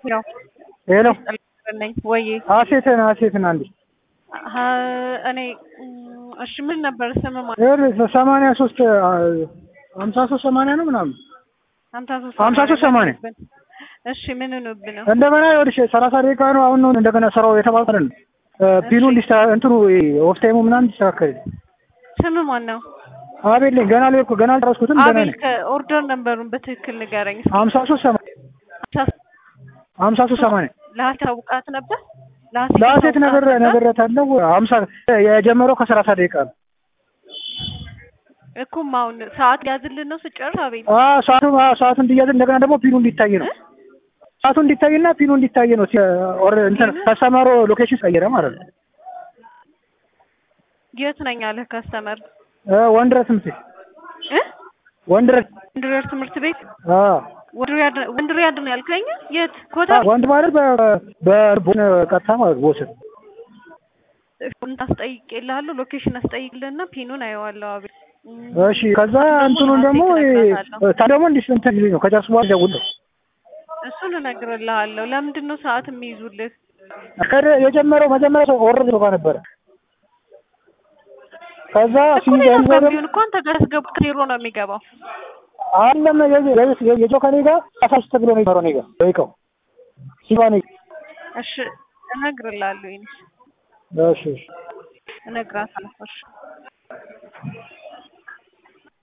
ያው ሄሎ ነኝ ወይ ሀሴትን ሀሴትን አንዴ እኔ እሺ ምን ነበር ስም ማለት ይኸውልህ ሰማንያ ሶስት ሀምሳ ሶስት ሰማንያ ነው ምናምን ሀምሳ ሶስት ሀምሳ ሶስት ሰማንያ እሺ ምን ሆኖብህ ነው እንደገና ይኸውልሽ ሰላሳ ደቂቃ ነው አሁን ነው እንደገና ስራው የተባለ ነው ፒኑ እንዲስታ እንትኑ ኦፍ ታይሙ ምናምን እንዲስተካከል ስም ማን ነው አቤል ነኝ ገና ላይ እኮ ገና አልጨረስኩትም ገና አቤል ነኝ ከኦርደር ነንበሩን በትክክል ንገረኝ ሀምሳ ሶስት ሰማንያ ሀምሳ ሶስት ሰማንያ ለሀሴት አውቃት ነበር ለሀሴት ነገር ነገረታለሁ ሀምሳ የጀመረው ከሰላሳ ደቂቃ ነው እኩም አሁን ሰዓት ያዝልን ነው ስጨርስ አቤል አዎ ሰዓቱ አዎ ሰዓቱ እንዲያዝ እንደገና ደግሞ ፒኑ እንዲታይ ነው ሰዓቱ እንዲታይና ፒኑ እንዲታይ ነው ኦር እንትን ከስተመሩ ሎኬሽን ቀየረ ማለት ነው የት ነኝ አለህ ከስተመር እ ወንድረስ ትምህርት ቤት እ ወንድረስ ወንድሪያድ ትምህርት ቤት አዎ ወንድሪያድ ወንድሪያድ ነው ያልከኝ የት ኮታ ወንድ ማለት በቦን ቀጥታ ማለት ቦስን አስጠይቅልሃለሁ ሎኬሽን አስጠይቅልህና ፒኑን አየዋለሁ አቤል እሺ ከዛ እንትኑን ደግሞ ታ ደግሞ እንዲህ እንትን ነው ከጨርስ በኋላ ደውል እሱን እነግርልሃለሁ ለምንድን ነው ሰዓት የሚይዙልህ ከደ የጀመረው መጀመሪያ ሰው ኦርደር ጋር ነበረ ከዛ ሲዘን ቢሆን እኮ አንተ ጋር ያስገቡት ዜሮ ነው የሚገባው አለም የጆ ከኔ ጋር አሳስተ ብሎ ነው የሚሰራው እኔ ጋር ደቂቃው ሲባኔ እሺ እነግርልሃለሁ ይሄን እሺ እሺ እነግራታለሁ እሺ